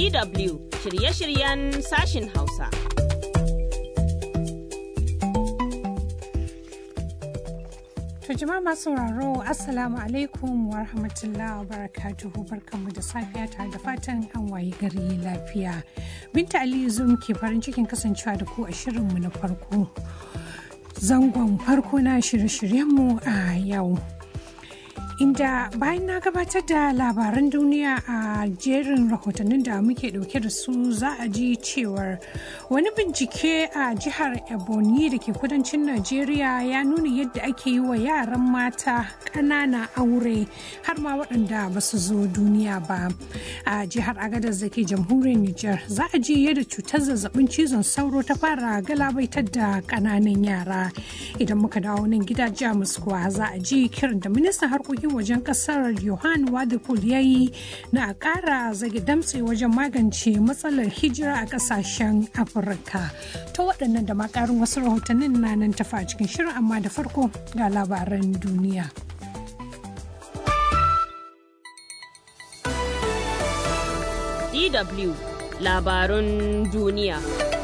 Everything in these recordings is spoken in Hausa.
DW shirye-shiryen sashin Hausa. To jama'a masu sauraro Assalamu alaikum wa rahmatullahi wa barakatuhu barkanmu da safiya tare da fatan an wayi gari lafiya. Binta Aliyu Zum ke farin cikin kasancewa da ku a shirinmu na farko. Zangon farko na shirye-shiryenmu a yau. inda bayan na gabatar da labaran duniya a jerin rahotannin da muke dauke da su za a ji cewar wani bincike a jihar ebonyi da ke kudancin najeriya ya nuna yadda ake yi wa yaran mata ƙanana aure har ma waɗanda ba su zo duniya ba a jihar agadez da ke jamhuriyar niger za a ji yadda cutar zazzabin cizon sauro ta fara galabaitar da ƙananan yara idan muka dawo nan gida jamus kuwa za a ji kiran da ministan harkokin wajen kasar Yohan Wadipul ya yi na a ƙara zage damtse wajen magance matsalar hijira a ƙasashen Afirka. Ta waɗannan da makarin wasu rahotannin na nan tafa a cikin shirin amma da farko ga labaran duniya. DW labarun duniya.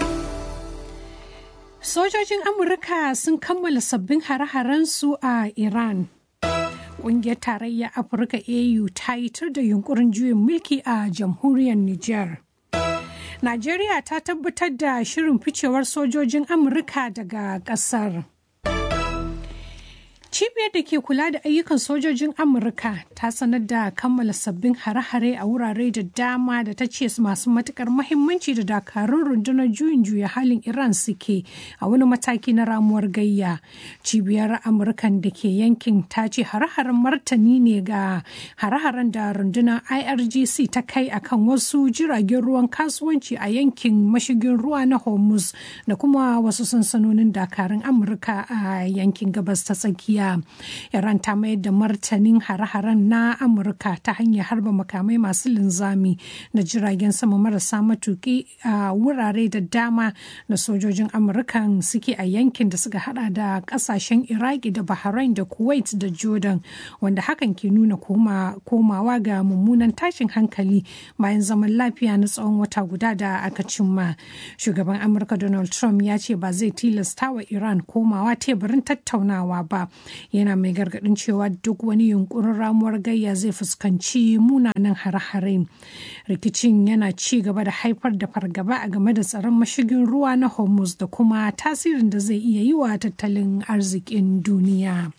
Sojojin Amurka sun kammala sabbin hare-harensu a Iran. Ƙungiyar Tarayyar Afirka AU ta yi tur da yunkurin juyin mulki a jamhuriyar Nijar. Najeriya ta tabbatar da shirin ficewar sojojin Amurka daga ƙasar. Cibiyar da ke kula da ayyukan sojojin Amurka ta sanar da kammala sabbin hare-hare a wurare da dama da ta ce masu matukar mahimmanci da dakarun rundunar juyin juya halin Iran suke a wani mataki na ramuwar gayya. Cibiyar Amurkan da ke yankin ta ce hare-haren martani ne ga hare-haren da rundunar IRGC ta kai akan wasu jiragen ruwan kasuwanci a yankin mashigin ruwa na Hormuz da kuma wasu sansanonin dakarun Amurka a yankin gabas ta tsakiya. Iran ta mayar da martanin hare-haren na Amurka ta hanyar harba makamai masu linzami na jiragen sama marasa matuki a wurare da dama da sojojin Amurkan suke a yankin da suka hada da kasashen Iraki da Bahrain da Kuwait da Jordan wanda hakan ke nuna komawa ga mummunan tashin hankali bayan zaman lafiya na tsawon wata guda da aka cimma. Shugaban Amurka Donald Trump ya ce ba zai tilasta wa Iran komawa teburin tattaunawa ba. yana mai gargadin cewa duk wani yunkurin ramuwar gayya zai fuskanci munanan hare-hare rikicin yana ci gaba da haifar da fargaba a game da tsaron mashigin ruwa na hormuz da kuma tasirin da zai iya yi wa tattalin arzikin duniya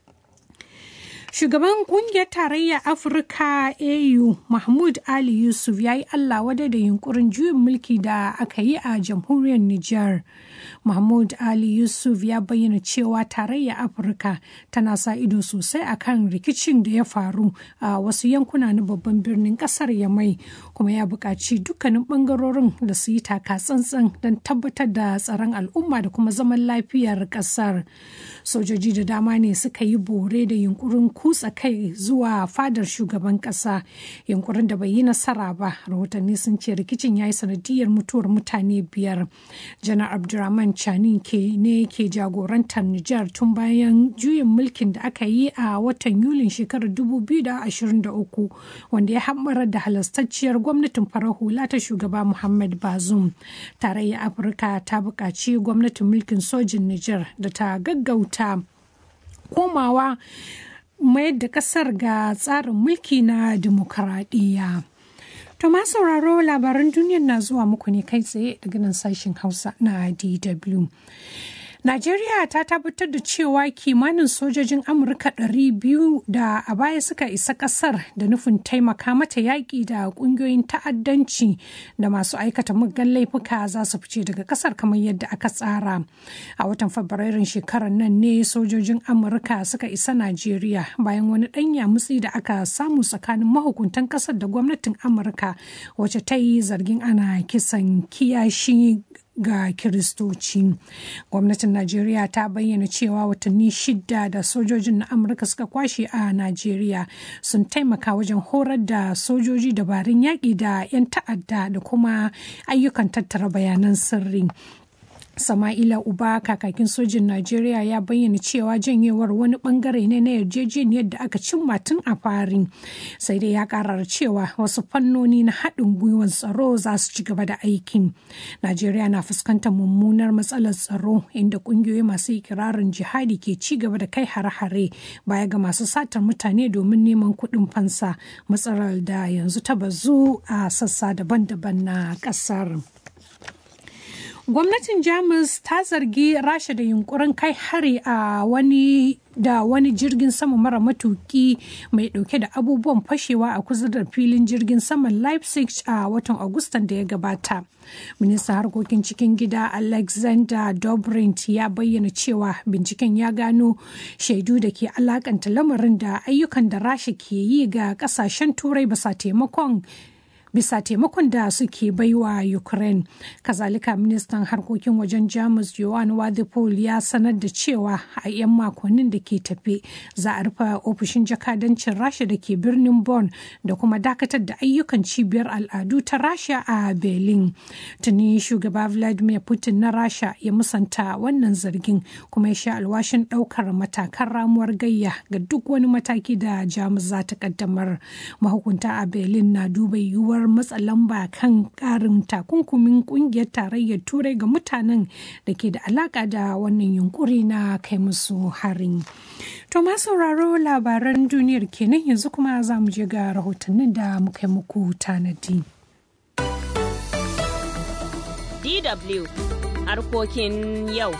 Shugaban kungiyar tarayyar Afirka AU Mahmud Ali Yusuf ya yi Allah wadai da yunkurin juyin mulki da aka yi a jamhuriyar Nijar. Mahmud Ali Yusuf ya bayyana cewa tarayyar Afirka tana sa ido sosai akan rikicin da ya faru a wasu yankuna na babban birnin kasar Yamai kuma ya buƙaci dukkanin ɓangarorin da su yi taka tsantsan don tabbatar da tsaron al'umma da kuma zaman lafiyar ƙasar. Sojoji da dama ne suka yi bore da yunkurin kutsa kai zuwa fadar shugaban kasa yunkurin da bai yi nasara ba rahotanni sun ce rikicin ya yi sanadiyar mutuwar mutane biyar janar abdurrahman chani ke ne ke jagorantar nijar tun bayan juyin mulkin da aka yi a watan yulin shekarar 2023 wanda ya hammarar da halastacciyar gwamnatin farar hula ta shugaba muhammad bazum tarayyar afirka ta buƙaci gwamnatin mulkin sojin nijar da ta gaggauta komawa mayar da kasar ga tsarin mulki na dimokuraɗiyya. To ma sauraro labaran duniyar na zuwa muku ne kai tsaye daga nan sashen Hausa na DW. Najeriya ta tabbatar da cewa kimanin sojojin Amurka 200 da a baya suka isa kasar da nufin taimaka mata yaƙi da ƙungiyoyin ta'addanci da masu aikata muggan laifuka za su fice daga kasar kamar yadda aka tsara. A watan Fabrairun shekarar nan ne sojojin Amurka suka isa Najeriya bayan wani ɗan yamutsi da aka samu tsakanin mahukuntan kasar da gwamnatin Amurka wacce ta yi zargin ana kisan kiyashi ga kiristoci gwamnatin najeriya ta bayyana cewa watanni shida da sojojin na amurka suka kwashe a najeriya sun taimaka wajen horar da sojoji dabarun yaƙi da 'yan ta'adda da kuma ayyukan tattara bayanan sirri Sama'ila Uba kakakin sojin Najeriya ya bayyana cewa janyewar wani bangare ne na yarjejeniyar da aka cimma tun a fari. Sai dai ya karar cewa wasu fannoni na haɗin gwiwar tsaro za su ci gaba da aikin. Najeriya na fuskantar mummunar matsalar tsaro inda ƙungiyoyi masu ikirarin jihadi ke ci gaba da kai hare-hare baya ga masu satar mutane domin neman kuɗin fansa matsalar da yanzu ta bazu a sassa daban-daban na ƙasar. gwamnatin jamus ta zargi rasha da yunkurin kai hari a wani da wani jirgin sama mara matuki mai dauke da abubuwan fashewa a kusa da filin jirgin saman leipzig a watan agustan da ya gabata ministan harkokin cikin gida alexander dobrint ya bayyana cewa binciken ya gano shaidu da ke alakanta lamarin da ayyukan da rasha ke yi ga kasashen turai basa taimakon bisa taimakon da suke baiwa ukraine kazalika ministan harkokin wajen jamus johan wadipol ya sanar da cewa a 'yan makonnin da ke tafe za a rufe ofishin jakadancin rasha da ke birnin bonn da kuma dakatar da ayyukan cibiyar al'adu ta rasha a berlin tuni shugaba vladimir putin na rasha ya musanta wannan zargin kuma ya sha alwashin daukar matakan ramuwar gayya ga duk wani mataki da jamus za ta kaddamar mahukunta a berlin na duba yiwuwar matsa lamba kan karin takunkumin kungiyar tarayyar turai ga mutanen da ke da alaka da wannan yunkuri na kai musu harin to ma sauraro labaran duniyar kenan yanzu kuma za mu je ga rahotannin da muka yi muku tanadi DW harkokin yau.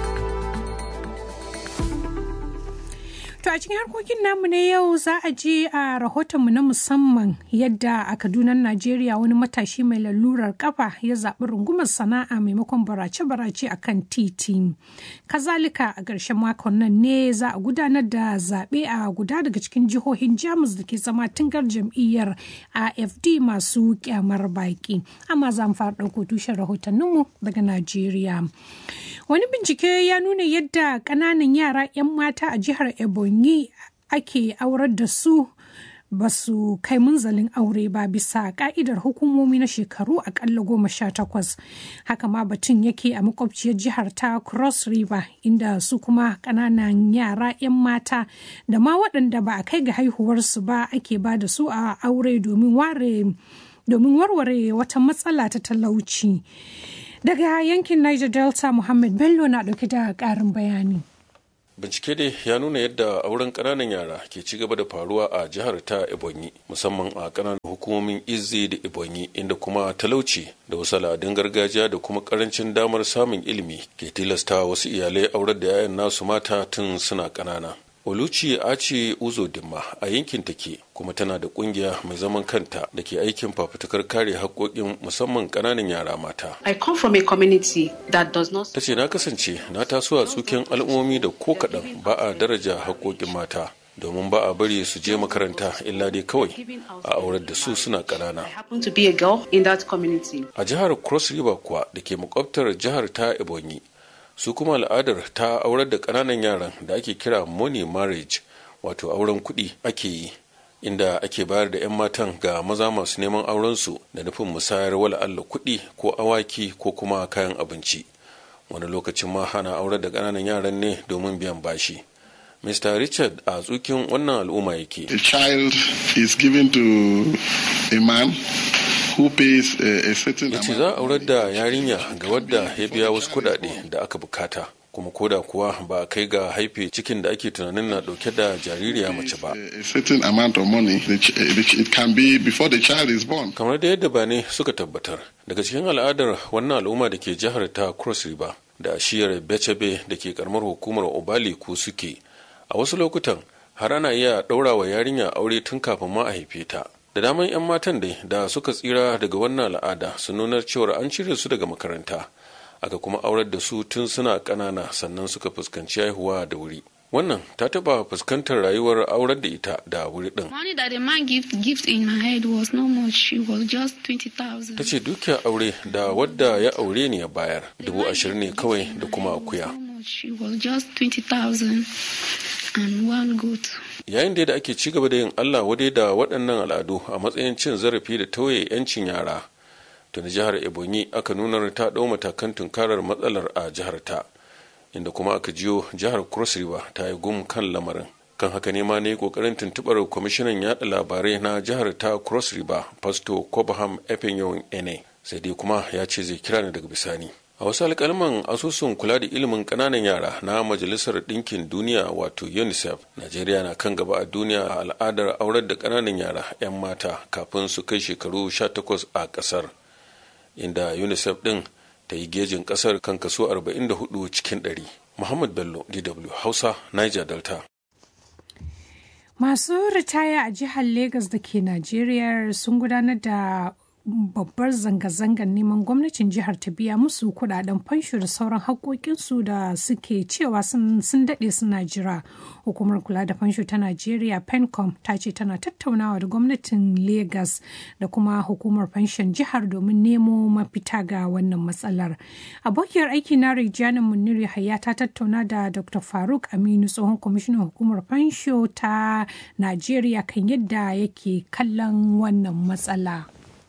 To a cikin harkokin namu na yau za a je a rahotonmu na musamman yadda a Kaduna Najeriya wani matashi mai lalurar kafa ya zaɓi rungumar sana'a maimakon barace-barace a kan titi. Kazalika a ƙarshen makon nan ne za a gudanar da zaɓe a guda daga cikin jihohin Jamus da ke zama tungar jam'iyyar AFD masu kyamar baƙi. Amma za mu fara ɗauko tushen rahotanninmu daga Najeriya. Wani bincike ya nuna yadda ƙananan yara 'yan mata a jihar Ebonyi ake aurar da su ba su kai munzalin aure ba bisa ka'idar hukumomi na shekaru akalla goma sha takwas haka ma batun yake a makwabciyar jihar ta cross river inda su kuma ƙananan yara 'yan mata da ma waɗanda ba a kai ga haihuwarsu ba ake ba da su a aure domin warware wata matsala ta talauci daga yankin niger delta muhammad bello na ɗauke da ƙarin bayani bincike dai ya nuna yadda auren ƙananan yara ke ci gaba da faruwa a jihar ta ebonyi musamman a ƙananan hukumomin izzi da ebonyi inda kuma talauci da wasu al'adun gargajiya da kuma ƙarancin damar samun ilimi ke tilasta wasu iyalai aurar da 'ya'yan nasu mata tun suna ƙanana oluchi aci uzo dimma a yankin take kuma tana da kungiya mai zaman kanta da ke aikin fafutukar kare haƙoƙin musamman ƙananan yara mata. I come from a community that does not... Ta ce na kasance na taso a tsuken al'ummomi da ko kaɗan ba a daraja haƙoƙin mata. domin ba a bari su je makaranta illa dai kawai a aurar da su suna ƙanana. A jihar Cross River kuwa da ke makwabtar jihar ta Ebonyi su kuma al'adar ta aurar da ƙananan yaran da ake kira money marriage wato auren kuɗi ake yi inda ake bayar da 'yan matan ga maza masu neman aurensu da nufin musayar wala Allah kuɗi ko awaki ko kuma kayan abinci wani lokacin ma hana aurar da ƙananan yaran ne domin biyan bashi Mr. Richard a tsukin wannan al'umma yake. A child is given to a man who pays a, a certain ya ce za a aurar da yarinya ga wadda ya biya wasu kuɗaɗe da aka bukata kuma koda kuwa ba a kai ga haife cikin da ake tunanin na dauke da jaririya mace ba. A certain amount of money it can be before the child is born. Kamar da yadda bane suka tabbatar daga cikin al'adar wannan al'umma da ke jihar ta Cross River da shiyar Bechebe da ke karamar hukumar Obali ko suke a wasu lokutan har ana iya ɗaura wa yarinya aure tun kafin ma a haife ta. da daman 'yan matan dai da suka tsira daga wannan al'ada su nunar cewar an cire su daga makaranta aka kuma aurar da su tun suna ƙanana sannan suka fuskanci haihuwa da wuri wannan ta taba fuskantar rayuwar aurar da ita da wuri din Money that the man gift gift in my head was not much. It was just twenty thousand. ta ce dukiyar aure da wadda ya aure ni ya bayar dubu ashirin ne kawai da kuma akuya It was just twenty thousand and one goat. yayin da ake ci gaba da yin allah wadai da waɗannan al'adu a matsayin cin zarafi da tauye 'yancin yara tuni jihar ebonyi aka nuna ta ɗau matakan tunkarar matsalar a jihar ta inda kuma aka jiyo jihar cross river ta yi gum kan lamarin kan haka ne ma ne kokarin tuntubar kwamishinan yada labarai na jihar ta cross river pasto cobham efenyon ene sai dai kuma ya ce zai kira ni daga bisani a wasu alkalman asusun kula da ilimin kananan yara na majalisar ɗinkin duniya wato unicef najeriya na kan gaba a duniya a al'adar aurar da kananan yara 'yan mata kafin su kai shekaru 18 a ƙasar inda unicef ɗin ta yi gejin ƙasar kan kaso 44 cikin 100 muhammad bello dw hausa niger delta Masu ritaya a jihar Legas da ke Najeriya sun gudanar da babbar zanga-zangar neman gwamnatin jihar ta biya musu kudaden fansho da sauran haƙoƙinsu da suke cewa sun daɗe suna jira hukumar kula da fansho ta najeriya pencom ta ce tana tattaunawa da gwamnatin lagos da kuma hukumar fanshon jihar domin nemo mafita ga wannan matsalar abokiyar aiki na rijanin munir yahaya ta tattauna da dr faruk aminu tsohon kwamishinan hukumar fansho ta najeriya kan yadda yake kallon wannan matsala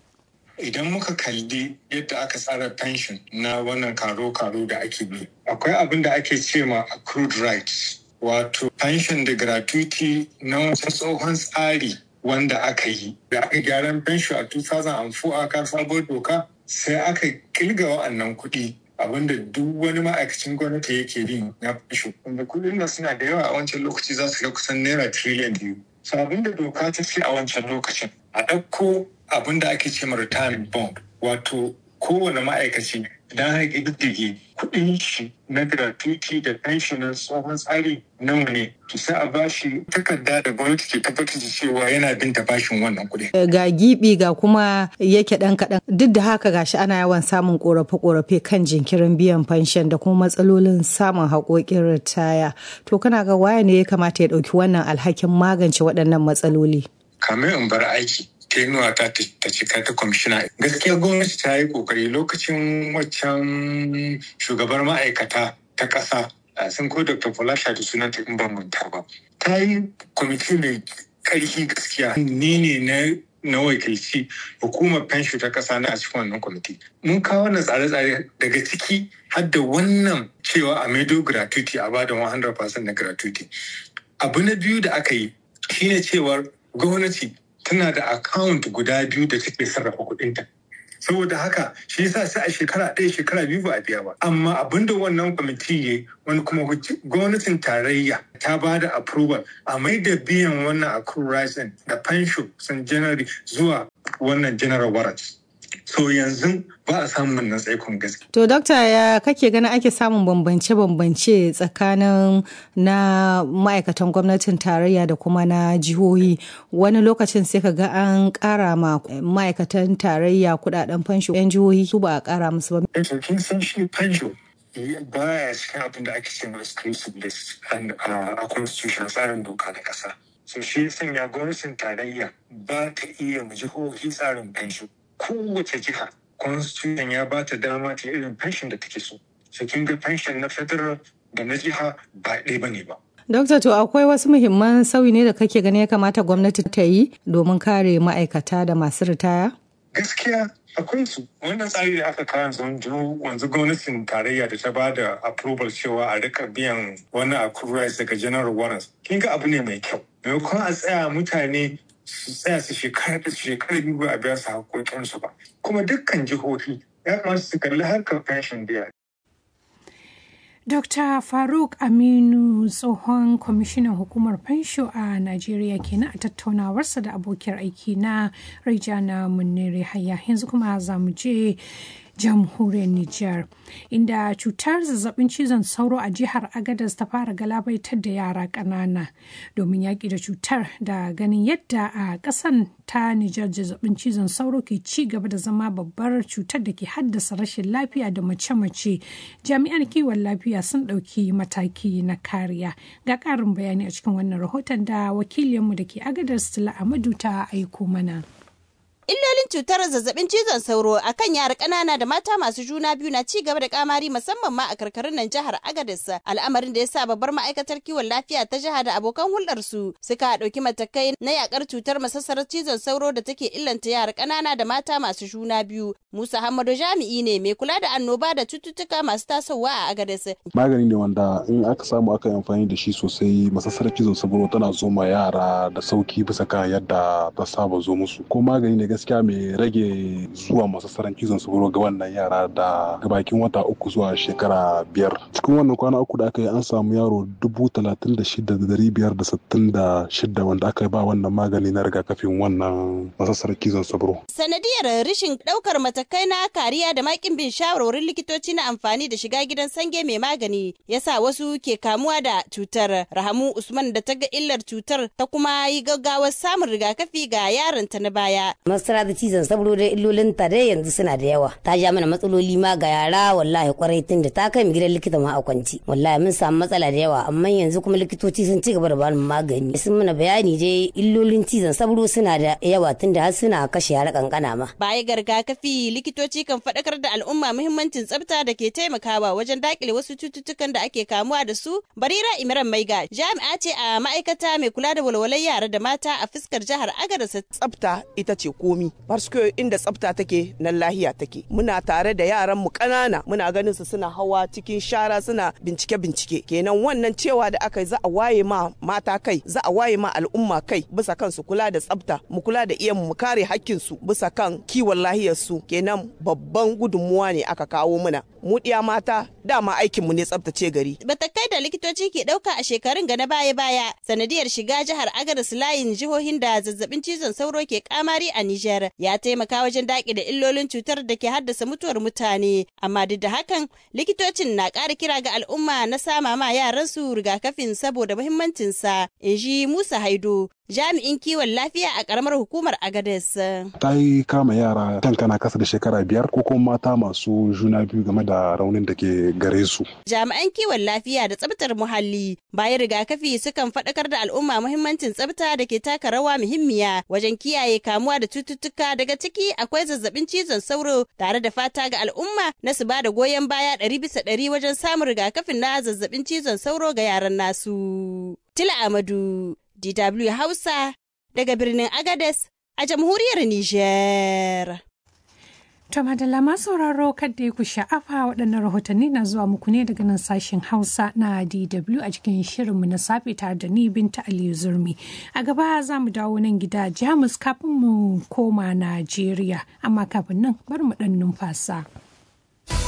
idan muka kalli yadda aka tsara pension na wannan karo-karo da ake bi akwai abin da ake ce ma accrued rights wato pension da gratuity na wasu tsohon tsari wanda aka yi da aka gyaran pension a 2004 aka sabuwar doka sai aka kilga wa'annan kuɗi abinda duk wani ma'aikacin gwamnati yake bin na pension wanda kuɗin da suna da yawa a wancan lokaci za su ga kusan naira trillion biyu so abinda doka ta ce a wancan lokacin a ɗauko abin da ake ce ma retirement bond wato kowane ma'aikaci idan har ƙididdige kuɗin shi na gratuity da pension na tsohon tsari nawa ne to sai a bashi takarda da gwamnati ke tabbatar da cewa yana bin ta bashin wannan kuɗi. ga gibi ga kuma yake ɗan kaɗan duk da haka gashi ana yawan samun ƙorafe-ƙorafe kan jinkirin biyan pension da kuma matsalolin samun haƙoƙin ritaya to kana ga waya ne ya kamata ya ɗauki wannan alhakin magance waɗannan matsaloli. kamar in bar aiki tenuwa ta ta cika ta kwamishina gaskiya gwamnati ta yi kokari lokacin waccan shugabar ma'aikata ta ƙasa sun ko dr falasha da sunanta in ban manta ba ta yi kwamiti mai ƙarfi gaskiya ni ne na na wakilci hukumar fensho ta ƙasa na a cikin wannan kwamiti mun kawo wannan tsare-tsare daga ciki har da wannan cewa a maido gratuity a bada 100% na gratuity abu na biyu da aka yi shine cewar gwamnati tana da account guda biyu da take sarrafa kuɗinta. saboda haka shi yasa sai a shekara ɗaya shekara biyu ba a biya ba amma abinda wannan kwamiti ya wani kuma gwamnatin tarayya ta ba da approval a mai da biyan wannan accrual rights da pension sun january zuwa wannan general warrants so yanzu ba a samun wannan tsaikon gaske. To, Dokta ya kake ganin ake samun bambance-bambance tsakanin na ma'aikatan gwamnatin tarayya da kuma na jihohi wani lokacin sai ka ga an ƙara ma ma'aikatan tarayya kudaden fansho 'yan jihohi su ba a ƙara musu ba. kin san shi fansho baya cikin abin da ake cewa exclusive list a constitution tsarin doka na ƙasa. So shi sanya gwamnatin tarayya ba ta iya jihohi tsarin fansho. kowace jiha constitution ya ba ta dama ta irin pension da take so so kin ga pension na federal da na jiha ba ɗaya bane ba Dokta to akwai wasu muhimman sauyi ne da kake gani ya kamata gwamnati ta yi domin kare ma'aikata da masu ritaya? Gaskiya akwai su wannan tsari da aka kawo yanzu wanzu gwamnatin tarayya da ta ba da approval cewa a rika biyan wani accrual daga general warrants kin ga abu ne mai kyau maimakon a tsaya mutane su tsaya su shekara da shekara biyu ba a biya su haƙoƙinsu ba kuma dukkan jihohi ya kamata su kalli harkar pension biya Dr. Faruk Aminu tsohon kwamishinan hukumar fansho a Najeriya kenan a tattaunawarsa da abokiyar aiki na Rijana Munere Haya yanzu kuma za mu je jamhuriyar Nijar inda cutar zazzabin cizon sauro a jihar Agadez ta fara galabaitar da yara ƙanana domin yaƙi da cutar da ganin yadda a ƙasan ta Nijar zazzabin cizon sauro ke ci gaba da zama babbar cutar da ke haddasa rashin lafiya da mace-mace jami'an kiwon lafiya sun ɗauki mataki na kariya ga ƙarin bayani a cikin wannan rahoton da wakilinmu da ke Agadez Stila Amadu ta aiko mana. Illolin illolin cutar zazzabin cizon sauro akan yara ƙanana da mata masu juna biyu na ci gaba da kamari musamman ma a karkarun nan jihar Agadez al'amarin da ya sa babbar ma'aikatar kiwon lafiya ta jiha da abokan hulɗar su suka ɗauki matakai na yakar cutar masassarar cizon sauro da take illanta yara ƙanana da mata masu juna biyu Musa Hamadu jami'i ne mai kula da annoba da cututtuka masu tasowa a Agadez magani ne wanda in aka samu aka yi amfani da shi sosai masassarar cizon sauro tana zo ma yara da sauki bisa kan yadda ta saba zo musu ko magani ne gaskiya mai rage zuwa masassarar cizon sauro ga wannan yara da bakin wata uku zuwa shekara biyar cikin wannan kwana uku da aka yi an samu yaro dubu talatin da shida da dari biyar da sittin da shida wanda aka ba wannan magani na rigakafin wannan masassarar cizon sauro sanadiyar rashin ɗaukar matakai na kariya da makin bin shawarwarin likitoci na amfani da shiga gidan sange mai magani yasa wasu ke kamuwa da cutar rahamu usman da ta ga illar cutar ta kuma yi gaggawar samun rigakafi ga yaron ta na baya masara da cizon saboda da illolin ta dai yanzu suna da yawa ta ja mana matsaloli ma ga yara wallahi kwarai tun da ta kai mu gidan likita ma a kwanci wallahi mun samu matsala da yawa amma yanzu kuma likitoci sun ci gaba da bani magani sun mana bayani dai illolin cizon saboda suna da yawa tun da har suna kashe yara kankana ma baya ga rigakafi likitoci kan faɗakar da al'umma muhimmancin tsafta da ke taimakawa wajen dakile wasu cututtukan da ake kamuwa da su barira imran maiga jami'a ce a ma'aikata mai kula da walwalar yara da mata a fuskar jihar agadez tsafta ita ce komi parce inda tsafta take nan lahiya take muna tare da yaran mu kanana muna ganin su suna hawa cikin shara suna bincike bincike kenan wannan cewa da aka yi za a waye ma mata kai za a waye ma al'umma kai bisa kan su kula da tsafta mu kula da iyan mu kare hakkin su bisa kan kiwon lahiyar su kenan babban gudunmuwa ne aka kawo muna mu diya mata dama aikin mu ne tsaftace gari batakai da likitoci ke dauka a shekarun ga na baya baya sanadiyar shiga jihar agadez layin jihohin da zazzabin cizon sauro ke kamari a Nijar ya taimaka wajen daƙi da illolin cutar da ke haddasa mutuwar mutane amma duk da hakan likitocin na ƙara kira ga al'umma na sama ma yaran su rigakafin saboda muhimmancinsa in ji Musa Haido jami'in kiwon lafiya a karamar hukumar Agades. Ta yi kama yara kankana kasa da shekara biyar ko kuma mata masu juna biyu game da raunin da ke gare su. Jami'an kiwon lafiya da tsabtar muhalli bayan rigakafi sukan faɗakar da al'umma muhimmancin tsabta da ke taka rawa muhimmiya wajen kiyaye kamuwa da cututtuka daga ciki akwai zazzabin cizon sauro tare da fata ga al'umma na su ba da goyon baya ɗari bisa ɗari wajen samun rigakafin na zazzabin cizon sauro ga yaran nasu. Tila Amadu DW Hausa daga birnin Agades a jamhuriyar Nijar. To madalla ma sauraro kadda ku sha'afa waɗannan rahotanni na zuwa muku ne daga nan sashen Hausa na DW a cikin shirinmu na safe tare da ni Binta Aliyu Zurmi. A gaba za mu dawo nan gida Jamus kafin mu koma Najeriya, amma kafin nan bar mu ɗan numfasa.